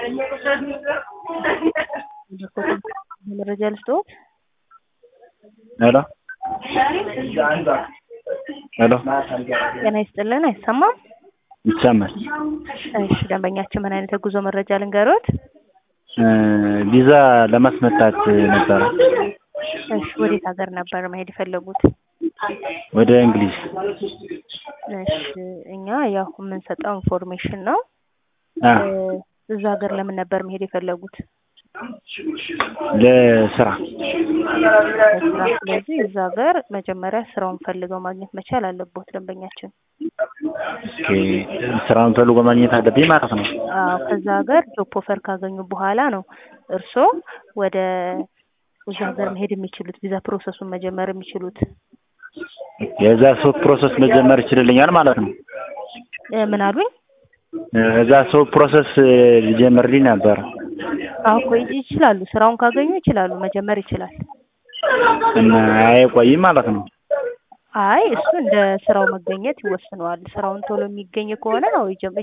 መረጃ ልስጥዎት? ሄሎ ሄሎ ጤና ይስጥልን አይሰማም? ይሰማል። እሺ ደንበኛችን ምን አይነት የጉዞ መረጃ ልንገሮት? ቪዛ ለማስመታት ነበረ እሺ ወዴት ሀገር ነበር መሄድ የፈለጉት? ወደ እንግሊዝ። እሺ እኛ ያው የምንሰጠው ኢንፎርሜሽን ነው። አ እዛ ሀገር ለምን ነበር መሄድ የፈለጉት? ለስራ ለስራ። ስለዚህ እዛ ሀገር መጀመሪያ ስራውን ፈልገው ማግኘት መቻል አለቦት ደንበኛችን። ኦኬ፣ ስራውን ፈልጎ ማግኘት አለብኝ ማለት ነው። አዎ ከዛ ሀገር ጆብ ኦፈር ካገኙ በኋላ ነው እርስዎ ወደ እዛ ሀገር መሄድ የሚችሉት ቪዛ ፕሮሰሱን መጀመር የሚችሉት። የዛ ሰው ፕሮሰስ መጀመር ይችልልኛል ማለት ነው። እ ምን አሉኝ? እዛ ሰው ፕሮሰስ ሊጀምርልኝ ነበር። አዎ እኮ ይችላሉ። ስራውን ካገኙ ይችላሉ፣ መጀመር ይችላል። እና አይቆይም ማለት ነው። አይ እሱ እንደ ስራው መገኘት ይወስነዋል። ስራውን ቶሎ የሚገኝ ከሆነ አዎ ይጀም-